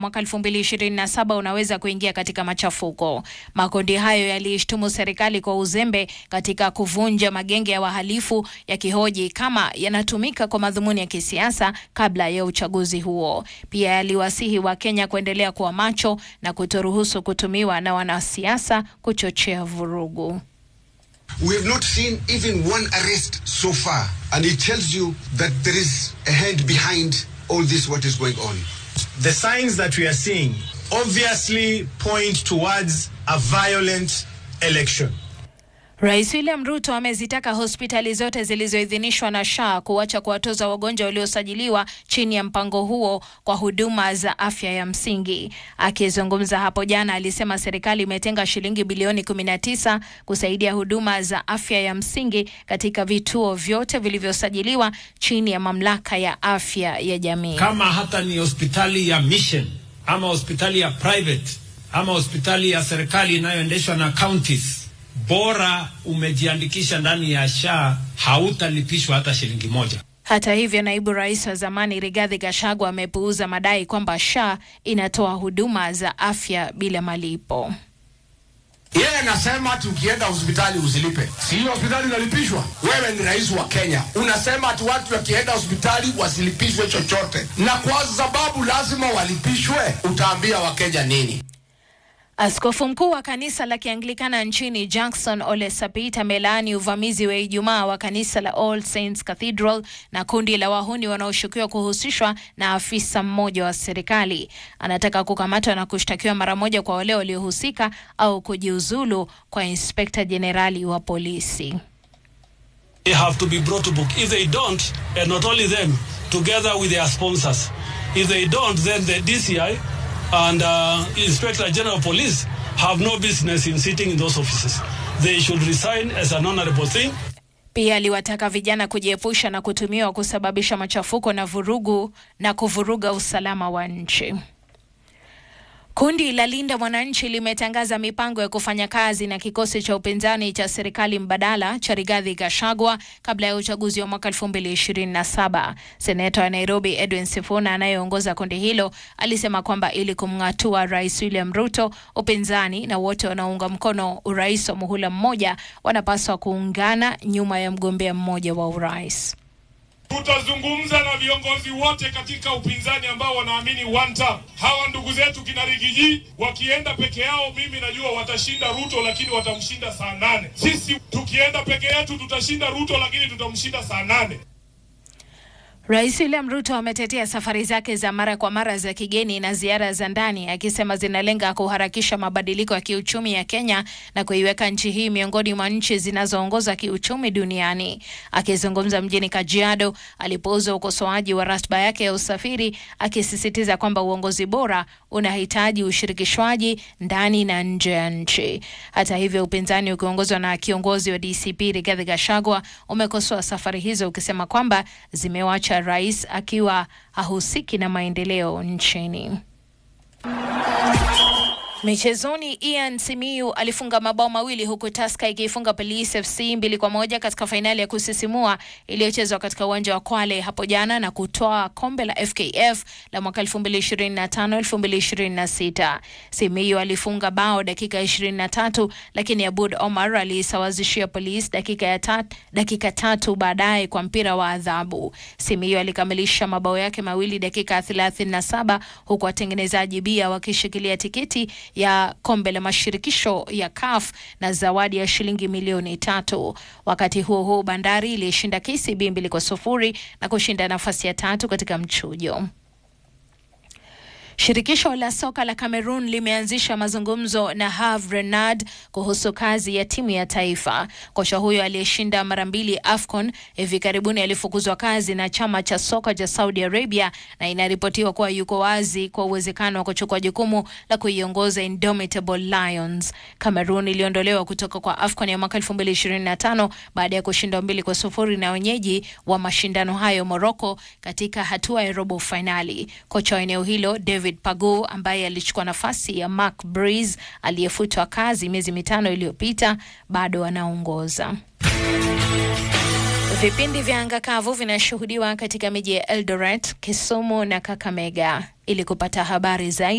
mwaka 2027 unaweza kuingia katika machafuko. Makundi hayo yaliishtumu serikali kwa uzembe katika kuvunja magenge ya wahalifu, yakihoji kama yanatumika kwa madhumuni ya kisiasa kabla ya uchaguzi huo. Pia yaliwasihi Wakenya kuendelea kuwa macho na kutoruhusu kutumiwa na wanasiasa kuchochea vurugu. We have not seen even one arrest so far, and it tells you that there is a hand behind all this, what is going on. The signs that we are seeing obviously point towards a violent election. Rais William Ruto amezitaka hospitali zote zilizoidhinishwa na SHA kuacha kuwatoza wagonjwa waliosajiliwa chini ya mpango huo kwa huduma za afya ya msingi. Akizungumza hapo jana, alisema serikali imetenga shilingi bilioni 19 kusaidia huduma za afya ya msingi katika vituo vyote vilivyosajiliwa chini ya mamlaka ya afya ya jamii. Kama hata ni hospitali ya mission ama hospitali ya private ama hospitali ya serikali inayoendeshwa na counties bora umejiandikisha ndani ya SHA hautalipishwa hata shilingi moja. Hata hivyo, naibu rais wa zamani Rigathi Gachagua amepuuza madai kwamba SHA inatoa huduma za afya bila malipo. Yeye anasema ati ukienda hospitali usilipe. Si hiyo hospitali inalipishwa? Wewe ni rais wa Kenya, unasema ati watu wakienda hospitali wasilipishwe chochote, na kwa sababu lazima walipishwe, utaambia Wakenya nini? Askofu mkuu wa kanisa la Kianglikana nchini Jackson Ole Sapit amelaani uvamizi wa Ijumaa wa kanisa la All Saints Cathedral na kundi la wahuni wanaoshukiwa kuhusishwa na afisa mmoja wa serikali. Anataka kukamatwa na kushtakiwa mara moja kwa wale waliohusika au kujiuzulu kwa inspekta jenerali wa polisi. They have to be brought to book. If they don't, and not only them, together with their sponsors. If they don't, then the DCI and uh, Inspector General of Police have no business in sitting in those offices. They should resign as an honorable thing. Pia aliwataka vijana kujiepusha na kutumiwa kusababisha machafuko na vurugu na kuvuruga usalama wa nchi. Kundi la Linda Mwananchi limetangaza mipango ya kufanya kazi na kikosi cha upinzani cha serikali mbadala cha Rigathi Gachagua kabla ya uchaguzi wa mwaka 2027. Seneta wa Nairobi Edwin Sifuna anayeongoza kundi hilo alisema kwamba ili kumng'atua Rais William Ruto, upinzani na wote wanaounga mkono urais wa muhula mmoja wanapaswa kuungana nyuma ya mgombea mmoja wa urais. Tutazungumza na viongozi wote katika upinzani ambao wanaamini one term. Hawa ndugu zetu kina Rigiji wakienda peke yao, mimi najua watashinda Ruto, lakini watamshinda saa nane. Sisi tukienda peke yetu tutashinda Ruto, lakini tutamshinda saa nane. Rais William Ruto ametetea safari zake za mara kwa mara za kigeni na ziara za ndani akisema zinalenga kuharakisha mabadiliko ya kiuchumi ya Kenya na kuiweka nchi hii miongoni mwa nchi zinazoongoza kiuchumi duniani. Akizungumza mjini Kajiado alipouza ukosoaji wa ratiba yake ya usafiri, akisisitiza kwamba uongozi bora unahitaji ushirikishwaji ndani na nje ya nchi. Hata hivyo, upinzani ukiongozwa na kiongozi wa DCP Rigathi Gachagua umekosoa safari hizo ukisema kwamba zimewacha rais akiwa hahusiki na maendeleo nchini. Michezoni, Ian Simiyu alifunga mabao mawili huku Tusker ikiifunga Police FC mbili kwa moja katika fainali ya kusisimua iliyochezwa katika uwanja wa Kwale hapo jana na kutoa kombe la FKF la mwaka 2025 2026. Simiyu alifunga bao dakika 23, lakini Abud Omar aliisawazishia Police dakika ya tat, dakika tatu baadaye kwa mpira wa adhabu. Simiyu alikamilisha mabao yake mawili dakika 37 huku watengenezaji bia wakishikilia tikiti ya kombe la mashirikisho ya CAF na zawadi ya shilingi milioni tatu. Wakati huo huo, Bandari ilishinda KCB mbili kwa sufuri na kushinda nafasi ya tatu katika mchujo. Shirikisho la soka la Cameroon limeanzisha mazungumzo na Herve Renard kuhusu kazi ya timu ya taifa. Kocha huyo aliyeshinda mara mbili AFCON hivi karibuni alifukuzwa kazi na chama cha soka cha Saudi Arabia na inaripotiwa kuwa yuko wazi kwa uwezekano wa kuchukua jukumu la kuiongoza Indomitable Lions. Cameroon iliondolewa kutoka kwa AFCON ya mwaka 2025 baada ya kushindwa mbili kwa sufuri na wenyeji wa mashindano hayo Morocco katika hatua ya robo fainali. Kocha wa eneo hilo David Pago ambaye alichukua nafasi ya Mark Breeze aliyefutwa kazi miezi mitano iliyopita bado anaongoza. Vipindi vya anga kavu vinashuhudiwa katika miji ya Eldoret, Kisumu na Kakamega. Ili kupata habari zaidi